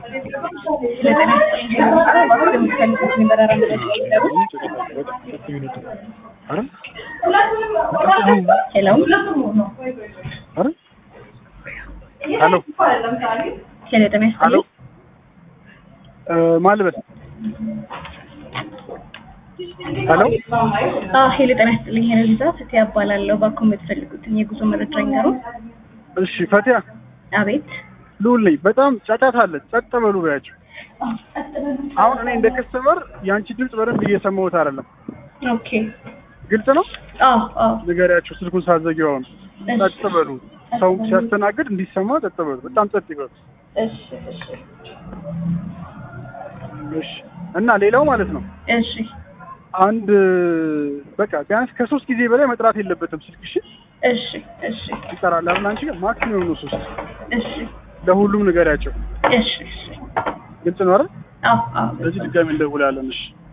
ለጤና የምትፈልጉት የበረራ መረጃ ይዘሩ። አይደል? ሄሎ አይደል? ሄሎ ሄሎ፣ ጤና ሄሎ ይስጥልኝ። ማን ልበል? ሄሎ አዎ፣ ሄሎ፣ ጤና ይስጥልኝ። ሄሎ ሊዛ ፍትያ እባላለሁ። ባኮ የምትፈልጉትን የጉዞ መረጃ ይንገሩ። እሺ ፈቲያ አቤት። ልውል ነኝ። በጣም ጫጫታ አለ። ጸጥ በሉ በያቸው። አሁን እኔ እንደ ከስተመር የአንቺ ድምፅ በደንብ እየሰማሁት አይደለም። ኦኬ። ግልጽ ነው። አዎ፣ አዎ። ንገሪያቸው ስልኩን ሳዘጊው። አሁን ጸጥ በሉ። ሰው ሲያስተናግድ እንዲሰማ ጸጥ በሉ። በጣም ጸጥ ይበሉ። እሺ፣ እሺ፣ እሺ። እና ሌላው ማለት ነው እሺ፣ አንድ በቃ ቢያንስ ከሶስት ጊዜ በላይ መጥራት የለበትም ስልክሽ። እሺ፣ እሺ፣ ይጠራል አይደል? አንቺ ጋር ማክሲመም ነው ሶስት። እሺ፣ ለሁሉም ንገሪያቸው። እሺ፣ እሺ። ግልጽ ነው አይደል? አዎ፣ አዎ። ስለዚህ ድጋሚ እንደውላለን። እሺ